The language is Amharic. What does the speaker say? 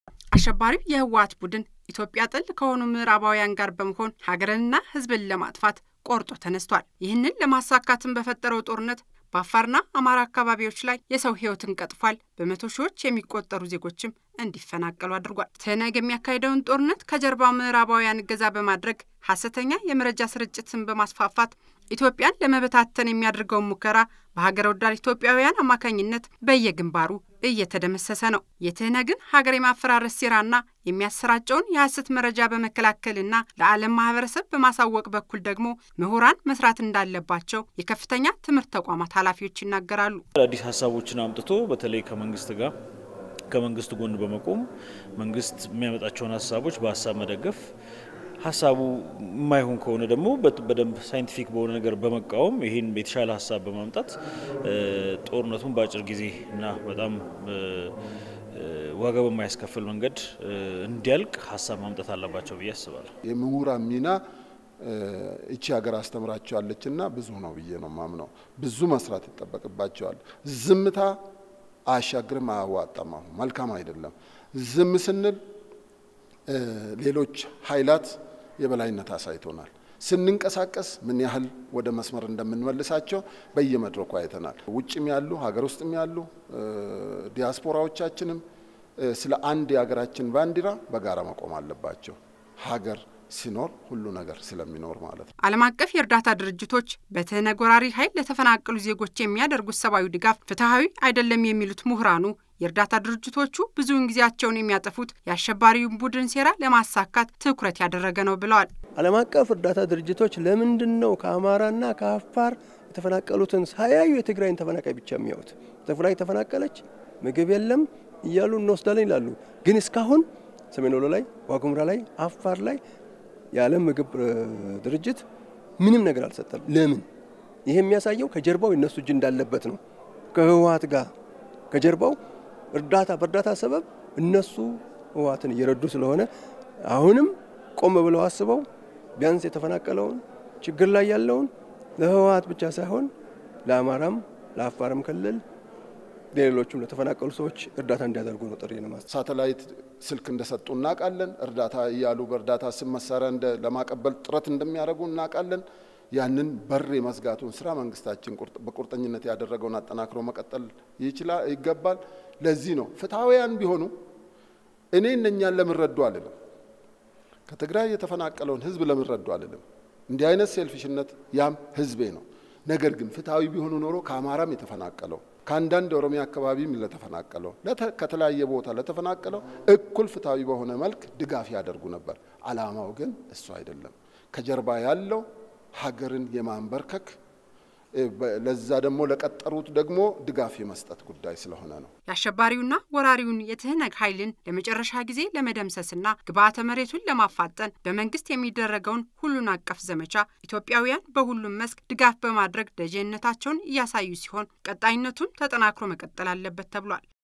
አሸባሪው የህወሓት ቡድን ኢትዮጵያ ጥል ከሆኑ ምዕራባውያን ጋር በመሆን ሀገርንና ሕዝብን ለማጥፋት ቆርጦ ተነስቷል። ይህንን ለማሳካትም በፈጠረው ጦርነት በአፋርና አማራ አካባቢዎች ላይ የሰው ህይወትን ቀጥፏል። በመቶ ሺዎች የሚቆጠሩ ዜጎችም እንዲፈናቀሉ አድርጓል። ትህነግ የሚያካሂደውን ጦርነት ከጀርባ ምዕራባውያን እገዛ በማድረግ ሀሰተኛ የመረጃ ስርጭትን በማስፋፋት ኢትዮጵያን ለመበታተን የሚያደርገውን ሙከራ በሀገር ወዳድ ኢትዮጵያውያን አማካኝነት በየግንባሩ እየተደመሰሰ ነው። የትህነግን ሀገር የማፈራረስ ሴራና የሚያሰራጨውን የሀሰት መረጃ በመከላከልና ለዓለም ማህበረሰብ በማሳወቅ በኩል ደግሞ ምሁራን መስራት እንዳለባቸው የከፍተኛ ትምህርት ተቋማት ኃላፊዎች ይናገራሉ። አዲስ ሀሳቦችን አምጥቶ በተለይ ከመንግስት ጋር ከመንግስት ጎን በመቆም መንግስት የሚያመጣቸውን ሀሳቦች በሀሳብ መደገፍ ሀሳቡ የማይሆን ከሆነ ደግሞ በደንብ ሳይንቲፊክ በሆነ ነገር በመቃወም ይህን የተሻለ ሀሳብ በማምጣት ጦርነቱን በአጭር ጊዜ እና በጣም ዋጋ በማያስከፍል መንገድ እንዲያልቅ ሀሳብ ማምጣት አለባቸው ብዬ አስባለሁ። የምሁራን ሚና እቺ ሀገር አስተምራቸዋለች እና ብዙ ነው ብዬ ነው ማምነው። ብዙ መስራት ይጠበቅባቸዋል። ዝምታ አያሻግርም፣ አያዋጣም፣ አሁን መልካም አይደለም። ዝም ስንል ሌሎች ኃይላት የበላይነት አሳይቶናል። ስንንቀሳቀስ ምን ያህል ወደ መስመር እንደምንመልሳቸው በየመድረኩ አይተናል። ውጭም ያሉ ሀገር ውስጥም ያሉ ዲያስፖራዎቻችንም ስለ አንድ የሀገራችን ባንዲራ በጋራ መቆም አለባቸው። ሀገር ሲኖር ሁሉ ነገር ስለሚኖር ማለት ነው። ዓለም አቀፍ የእርዳታ ድርጅቶች በትህነግ ወራሪ ኃይል ለተፈናቀሉ ዜጎች የሚያደርጉት ሰብአዊ ድጋፍ ፍትሐዊ አይደለም የሚሉት ምሁራኑ የእርዳታ ድርጅቶቹ ብዙውን ጊዜያቸውን የሚያጠፉት የአሸባሪውን ቡድን ሴራ ለማሳካት ትኩረት ያደረገ ነው ብለዋል። ዓለም አቀፍ እርዳታ ድርጅቶች ለምንድን ነው ከአማራና ከአፋር የተፈናቀሉትን ሳያዩ የትግራይን ተፈናቃይ ብቻ የሚያዩት? ትግራይ ተፈናቀለች፣ ምግብ የለም እያሉ እንወስዳለን ይላሉ። ግን እስካሁን ሰሜን ወሎ ላይ፣ ዋጉምራ ላይ፣ አፋር ላይ የዓለም ምግብ ድርጅት ምንም ነገር አልሰጠም። ለምን? ይሄ የሚያሳየው ከጀርባው የነሱ እጅ እንዳለበት ነው። ከህወሓት ጋር ከጀርባው እርዳታ በእርዳታ ሰበብ እነሱ ህወሓትን እየረዱ ስለሆነ አሁንም ቆም ብለው አስበው ቢያንስ የተፈናቀለውን ችግር ላይ ያለውን ለህወሓት ብቻ ሳይሆን ለአማራም ለአፋርም ክልል ሌሎቹም ለተፈናቀሉ ሰዎች እርዳታ እንዲያደርጉ ነው ጥሪ ነው። ሳተላይት ስልክ እንደሰጡ እናውቃለን። እርዳታ እያሉ በእርዳታ ስም መሳሪያ ለማቀበል ጥረት እንደሚያደርጉ እናውቃለን። ያንን በር የመዝጋቱን ስራ መንግስታችን በቁርጠኝነት ያደረገውን አጠናክሮ መቀጠል ይችላል ይገባል። ለዚህ ነው ፍትሐውያን ቢሆኑ እኔ እነኛን ለምንረዱ አልልም። ከትግራይ የተፈናቀለውን ህዝብ ለምንረዱ አልልም። እንዲህ አይነት ሴልፊሽነት ያም ህዝቤ ነው። ነገር ግን ፍትሐዊ ቢሆኑ ኖሮ ከአማራም የተፈናቀለው ከአንዳንድ የኦሮሚያ አካባቢም ለተፈናቀለው ከተለያየ ቦታ ለተፈናቀለው እኩል ፍትሐዊ በሆነ መልክ ድጋፍ ያደርጉ ነበር። አላማው ግን እሱ አይደለም። ከጀርባ ያለው ሀገርን የማንበርከክ ለዛ ደግሞ ለቀጠሩት ደግሞ ድጋፍ የመስጠት ጉዳይ ስለሆነ ነው። የአሸባሪውና ወራሪውን የትህነግ ኃይልን ለመጨረሻ ጊዜ ለመደምሰስና ግብዓተ መሬቱን ለማፋጠን በመንግስት የሚደረገውን ሁሉን አቀፍ ዘመቻ ኢትዮጵያውያን በሁሉም መስክ ድጋፍ በማድረግ ደጀንነታቸውን እያሳዩ ሲሆን ቀጣይነቱን ተጠናክሮ መቀጠል አለበት ተብሏል።